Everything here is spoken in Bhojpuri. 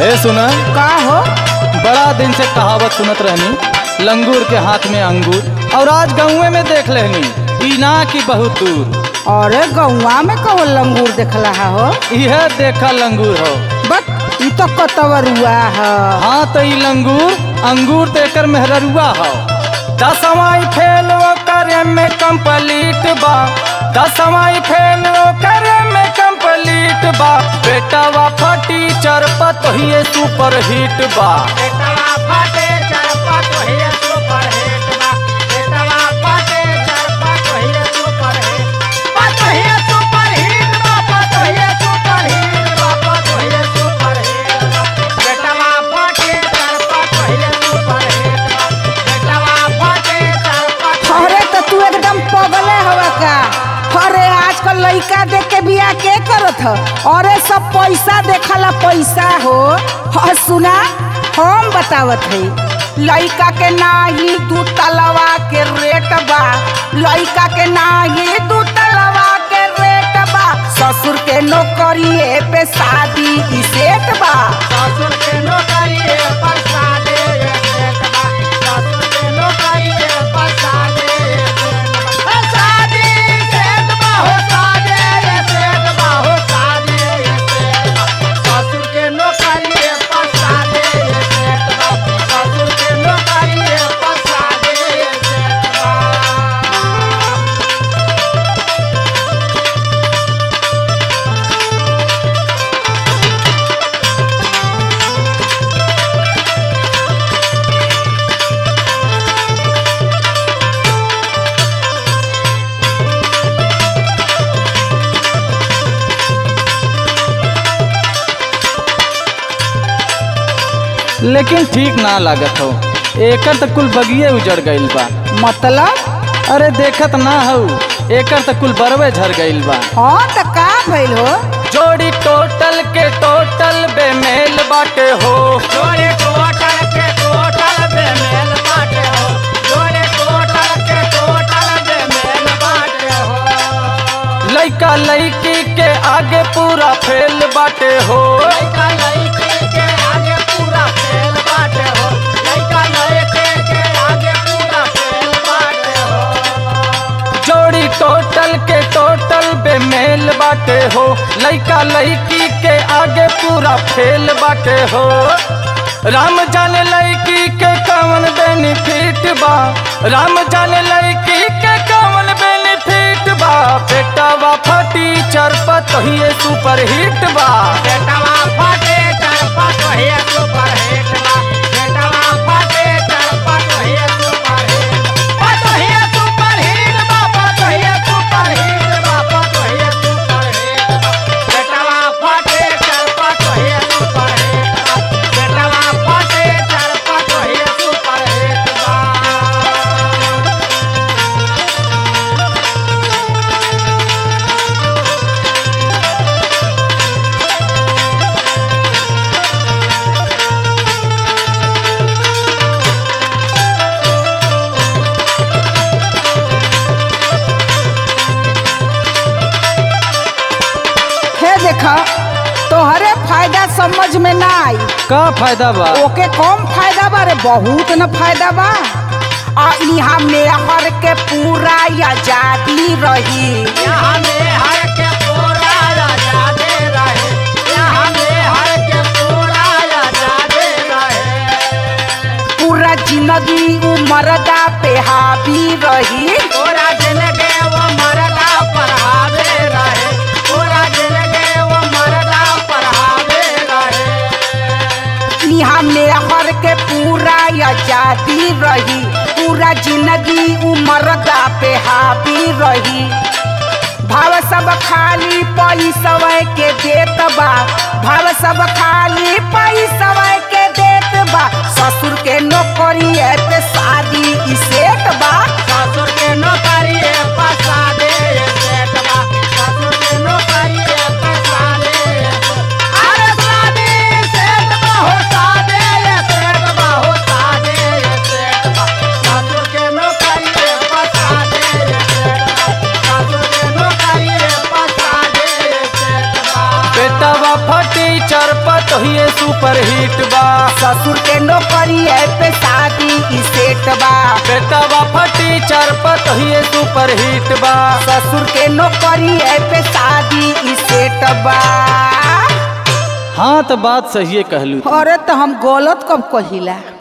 ए सुना का हो बड़ा दिन से कहावत सुनत रहनी लंगूर के हाथ में अंगूर और आज गाँवे में देख लेनी बिना की बहुत दूर अरे गौवा में कहो लंगूर देखला हो यह देखा लंगूर हो बट ई तो कतवरुआ है हाँ तो ई लंगूर अंगूर देकर मेहररुआ हो दसवाई फेल करे में कंप्लीट बा दसवाई फेल करे में कंप्लीट बा बेटावा फटी चरपत ही सुपर हिट बा अरे तो तू एकदम पगले हवा का अरे आजकल लइका देख के बिया के करत ह अरे सब पैसा देखला पैसा हो और सुना हम बतावत है लइका के नाही दू तलवा के रेट बा लइका के नाही दू तलवा के रेट बा ससुर के नौकरी पे शादी ई सेट बा लेकिन ठीक ना लागत हो एकर तो कुल बगिए उजड़ गइल बा मतलब अरे देखत ना हो एकर तो कुल बरवे झर गइल बा हाँ तो का भइल हो जोड़ी टोटल के टोटल बेमेल बाटे हो लइका लइकी के आगे पूरा फेल बाटे हो जोड़ी टोटल के टोटल बेमेल बाटे हो लइका लइकी के आगे पूरा फेल बाटे हो राम जाने लइकी के कवन बेनिफिट बा राम जाने लइकी के कवन बेनिफिट बा बेटावा फटी चरपत ही सुपर हिट बा हे देखा तोहरे फायदा समझ में ना आई का फायदा बा ओके कम फायदा बा रे बहुत न फायदा बा आ इहा में हर के पूरा आजादी रही पूरा जिंदगी उमरदा पे हावी रही इहा में हर के पूरा आजादी रही पूरा जिंदगी उमरदा पे हावी रही भाव सब खाली पैसवे के देत बा भाव सब खाली पैसवे के देत बा ससुर के नौकरी पे शादी ई सेट बा बेटावा फटी चरपत पतोहिए सुपर हिट बा ससुर के नौकरी है पे शादी ई सेट बा बेटा फटी चार पतोहिए सुपर हिट बा ससुर के नौकरी है पे शादी ई सेट बा हाँ तो बात सही कहलू अरे तो हम गलत कब कहिला